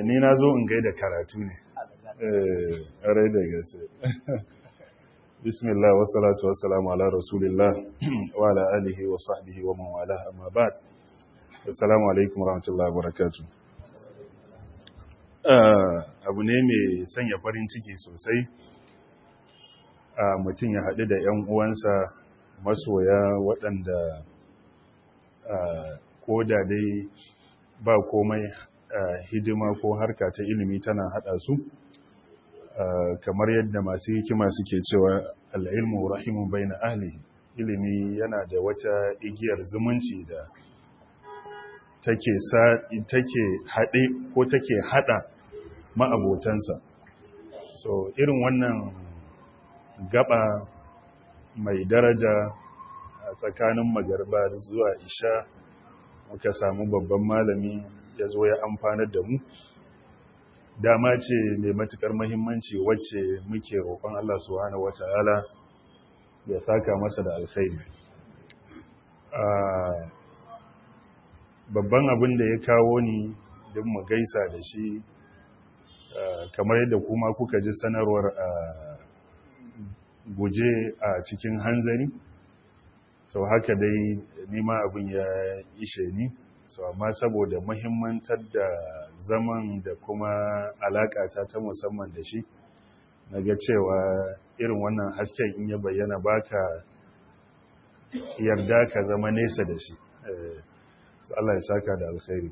ni na zo in gaida karatu ne rai da gaske bismillah wassalatu wassalamu ala rasulillah wa ala alihi wa sahbihi wa man wala amma ba'd assalamu alaikum warahmatullahi wabarakatuh abu ne mai sanya farin ciki sosai mutum ya haɗu da 'yan uwansa masoya waɗanda ko da dai ba komai hidima ko harka ta ilimi tana haɗa su kamar yadda masu hikima suke cewa al'ilmu rahimun bai na ahli ilimi yana da wata igiyar zumunci da take haɗe ko take haɗa ma'abotansa so irin wannan gaba mai daraja a tsakanin magarba zuwa isha muka samu babban malami ya zo ya amfanar da mu dama ce mai matukar mahimmanci wacce muke roƙon Allah subhanahu wata'ala ya saka masa da alkhairi babban abin da ya kawo ni don mu gaisa da shi kamar yadda kuma kuka ji sanarwar a guje a cikin hanzari sau haka dai nima abin ya ishe ni so amma saboda muhimmantar da zaman da kuma alakata ta musamman da shi na ga cewa irin wannan hasken in ya bayyana baka yarda ka zama nesa da shi so Allah ya saka da alkhairi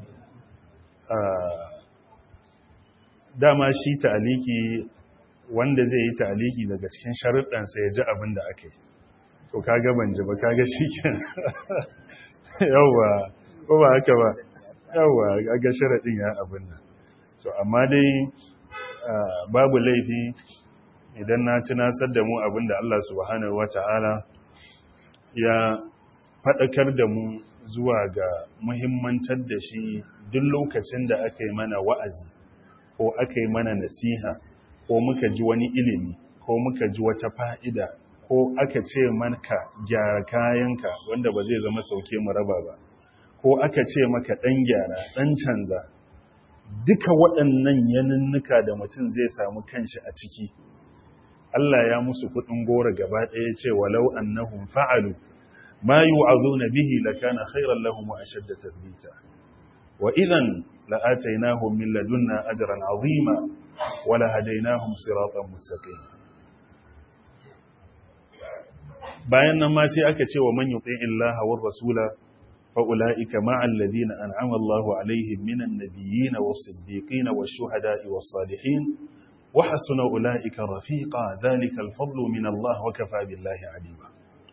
dama shi ta'aliki wanda zai yi ta'aliki daga cikin sharuɗansa ya ji abin da aka yi to kaga ban ji ba kaga shi kenan yawwa ko ba haka ba yawa ga sharaɗin ya abin nan so amma dai babu laifi idan na tunasar da mu abin da Allah subhanahu wata'ala ya faɗakar da mu zuwa ga muhimmantar da shi duk lokacin da aka yi mana wa'azi ko aka yi mana nasiha ko muka ji wani ilimi ko muka ji wata fa'ida ko aka ce manka gyara kayanka wanda ba zai zama sauke mu raba ba ko aka ce maka ɗan gyara ɗan canza duka waɗannan yanunnuka da mutum zai samu kanshi a ciki Allah ya musu kuɗin gora gaba ɗaya ce walau annahum fa'alu ma yu'azuna bihi lakana khairan lahum wa ashadda tathbita wa idan la'atainahum min ladunna ajran 'azima wa lahadainahum siratan mustaqim bayan nan ma sai aka ce wa man yuti illaha war rasula فأولئك مع الذين أنعم الله عليهم من النبيين والصديقين والشهداء والصالحين وحسن أولئك رفيقا ذلك الفضل من الله وكفى بالله عليما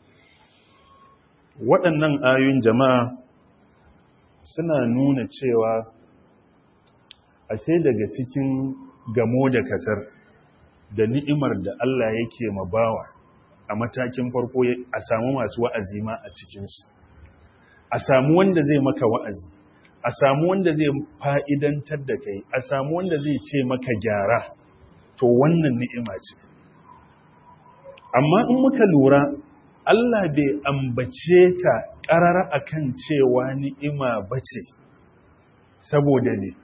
waɗannan ayoyin jama'a suna nuna cewa ashe daga cikin gamo da katar da ni'imar da Allah yake mabawa a matakin farko a samu masu wa'azi ma a cikinsu a samu wanda zai maka wa'azi a samu wanda zai fa'idantar da kai a samu wanda zai ce maka gyara to wannan ni'ima ce amma in muka lura Allah bai ambace ta ƙarara akan cewa ni'ima bace saboda ne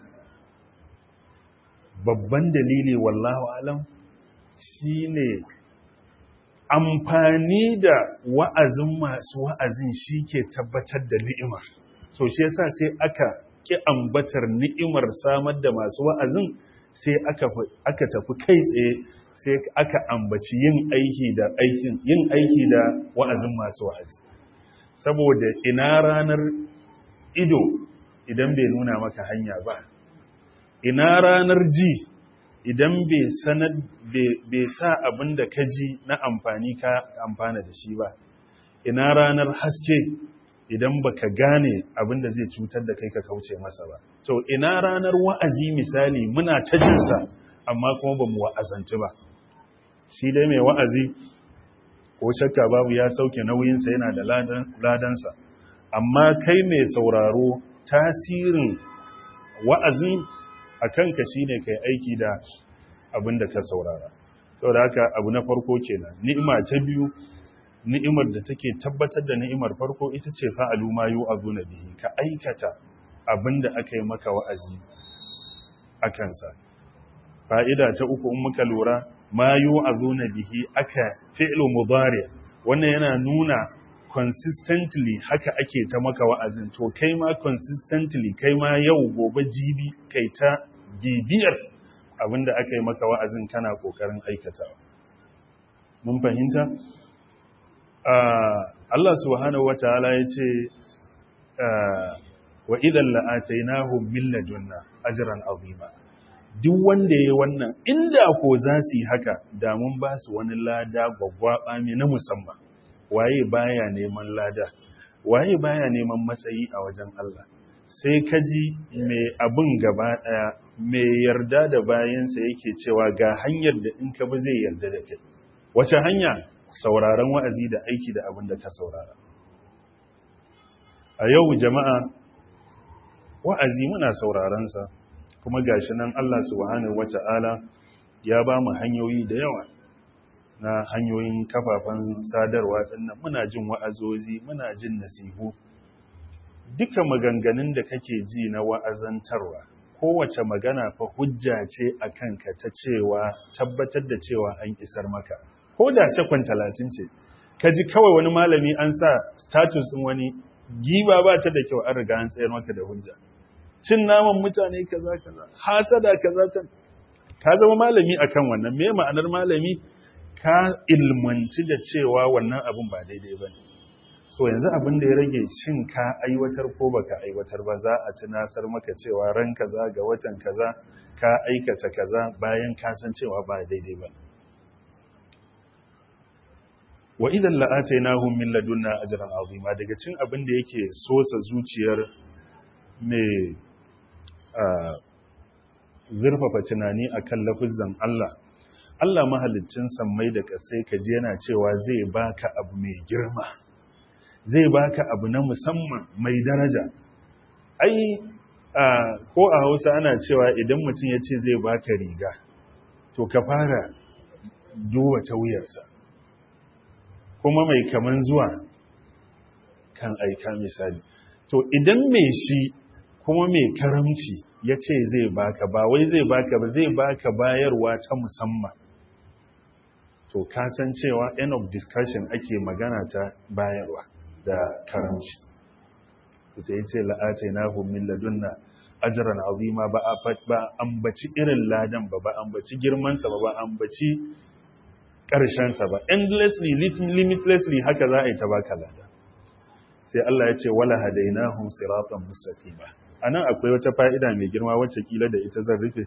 babban dalili wallahu alam shine amfani da wa'azin masu wa'azin shi ke tabbatar da ni'imar. So shi yasa sai aka ki ambatar ni'imar samar da masu wa'azin sai aka tafi kai tsaye sai aka ambaci yin aiki da aikin yin aiki da wa'azin masu wa'azi. Saboda ina ranar ido idan bai nuna maka hanya ba, ina ranar ji idan bai sanar bai sa abin da ka ji na amfani ka amfana da shi ba ina ranar haske idan baka gane abin da zai cutar da kai ka kauce masa ba to ina ranar wa'azi misali muna ta jinsa amma kuma ba mu wa'azanci ba shi dai mai wa'azi ko shakka babu ya sauke nauyinsa yana da ladansa amma kai mai sauraro tasirin wa'azin a kanka shi ne kai aiki da abin da ka saurara sau da haka abu na farko kenan ni'ima ta biyu ni'imar da take tabbatar da ni'imar farko ita ce fa'alu ma yu azu na bihi ka aikata abin da aka yi maka wa'azi a kansa fa'ida ta uku in muka lura ma yu'azuna bihi aka fi'lu mudari wannan yana nuna consistently haka ake ta maka wa'azin to kai ma consistently kai ma yau gobe jibi kai ta bibiyar abinda aka yi maka wa'azin kana kokarin aikatawa mun fahimta Allah subhanahu wataala yace wa idan la'atainahum min ladunna ajran azima duk wanda yayi wannan inda ko za su yi haka da mun ba su wani lada gwaggwaba mai na musamman waye baya neman lada waye baya neman matsayi a wajen Allah sai kaji mai abin gaba daya mai yarda da bayansa yake cewa ga hanyar da in ka bi zai yarda da kai wace hanya sauraron wa'azi da aiki da abin da ka saurara a yau jama'a wa'azi muna saurarensa kuma gashi nan Allah subhanahu wata'ala ya ba mu hanyoyi da yawa na hanyoyin kafafen sadarwa dinnan muna jin wa'azozi muna jin nasihu duka maganganun da kake ji na wa'azantarwa kowace magana fa hujja ce a kanka ta cewa tabbatar da cewa an isar maka ko da sekon talatin ce ka ji kawai wani malami an sa status ɗin wani giba ba ta da kyau an riga an tsayar maka da hujja cin naman mutane kaza kaza hasada kaza ta ka zama malami akan wannan me ma'anar malami ka ilmanci da cewa wannan abin ba daidai ba ne so yanzu abin da ya rage shin ka aiwatar ko baka aiwatar ba za a tunasar maka cewa ran kaza ga watan kaza ka aikata kaza bayan ka san cewa ba daidai ba wa idan la'atainahum min ladunna ajran azima daga cin abin da yake sosa zuciyar mai zurfafa tunani akan lafizan Allah Allah mahaliccin sammai da ƙasai ka je yana cewa zai baka abu mai girma zai baka abu na musamman mai daraja ai ko a Hausa ana cewa idan mutum ya ce zai baka riga to ka fara duba ta wuyarsa kuma mai kaman zuwa kan aika misali to idan mai shi kuma mai karamci ya ce zai baka ba wai zai baka ba zai baka bayarwa ta musamman to kasancewa end of discussion ake magana ta bayarwa da karamci sai ce la'atai na min ladunna ajran azima ba a ba ambaci irin ladan ba ba ambaci girmansa ba ba ambaci ƙarshensa ba endlessly limitlessly haka za a yi ta baka lada sai Allah ya ce wala hadainahum siratan mustaqima anan akwai wata fa'ida mai girma wacce kila da ita zan rufe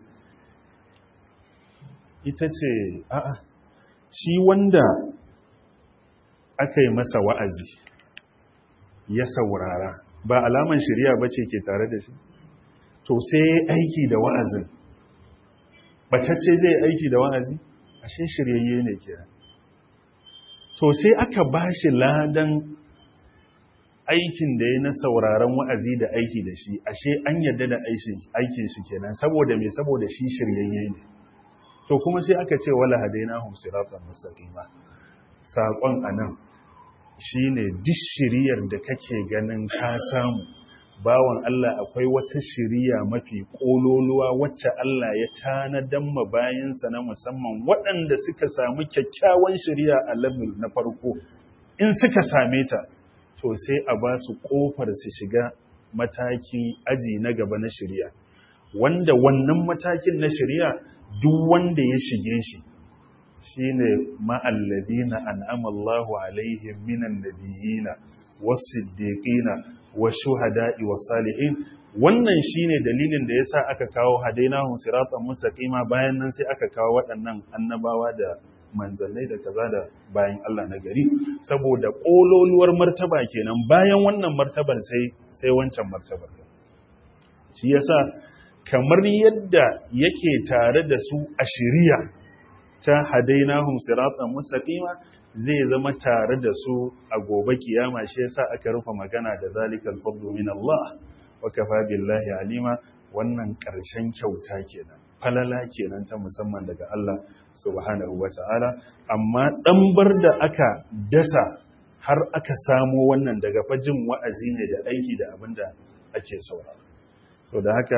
ita ce a'a shi wanda aka yi masa wa'azi ya saurara ba alaman shari'a bace ke tare da shi to sai aiki da wa'azin batacce zai aiki da wa'azi ashe shiryayye ne kira to sai aka bashi ladan aikin da ya na sauraron wa'azi da aiki da shi ashe an yadda da aikin shi kenan saboda me saboda shi shiryayye ne to kuma sai aka ce wala hadainahum siratan mustaqima sakon anan shine duk shiriyar da kake ganin ka samu bawan Allah akwai wata shiriya mafi kololuwa wacce Allah ya tanadan ma bayansa na musamman waɗanda suka samu kyakkyawan shiriya a level na farko in suka same ta to sai a ba su ƙofar su shiga mataki aji na gaba na shiriya wanda wannan matakin na shiriya duk wanda ya shige shi shine ma'alladina an'ama Allahu alaihim minan nabiyina was-siddiqina wash-shuhada'i was-salihin wannan shine dalilin da yasa aka kawo hadainahum siratan mustaqima bayan nan sai aka kawo waɗannan annabawa da manzannai da kaza da bayan Allah na gari saboda kololuwar martaba kenan bayan wannan martabar sai sai wancan martabar shi yasa kamar yadda yake tare da su a shiriya ta hadainahum siratan mustaqima zai zama tare da su a gobe kiyama shi yasa aka rufe magana da zalikal fadlu min Allah wa kafa billahi alima wannan ƙarshen kyauta kenan falala kenan ta musamman daga Allah subhanahu wata'ala amma ɗanbar da aka dasa har aka samo wannan daga fajin wa'azi ne da aiki da abin da ake saurara so da haka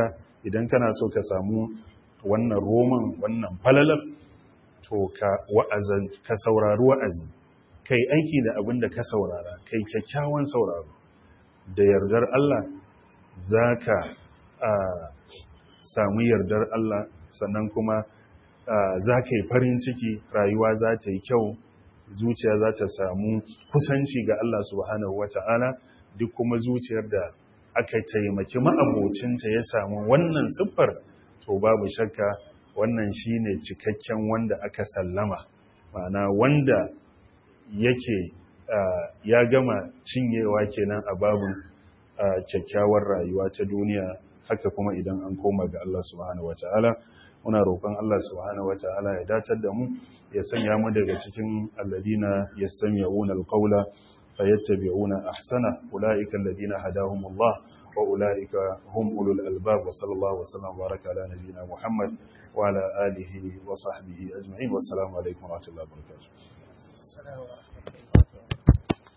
idan kana so ka samu wannan roman wannan falalar to ka wa'azan ka saurari wa'azi kai aiki da abin da ka saurara kai kyakkyawan sauraro da yardar Allah za ka samu yardar Allah sannan kuma za ka yi farin ciki rayuwa za ta yi kyau zuciya za ta samu kusanci ga Allah subhanahu wata'ala duk kuma zuciyar da aka taimaki ma'abocinta ya samu wannan siffar to babu shakka wannan shine cikakken wanda aka sallama ma'ana wanda yake ya gama cinyewa kenan a babin kyakkyawar rayuwa ta duniya haka kuma idan an koma ga Allah subhanahu wata'ala muna roƙon Allah subhanahu wata'ala ya datar da mu ya sanya mu daga cikin alladina yastami'una alqawla fayattabi'una ahsana ulaika alladina hadahumullah wa ulaika hum ulul albab wa sallallahu wa sallam baraka ala nabiyyina muhammad wa ala alihi wa sahbihi ajma'in wassalamu alaikum wa rahmatullahi wa barakatuh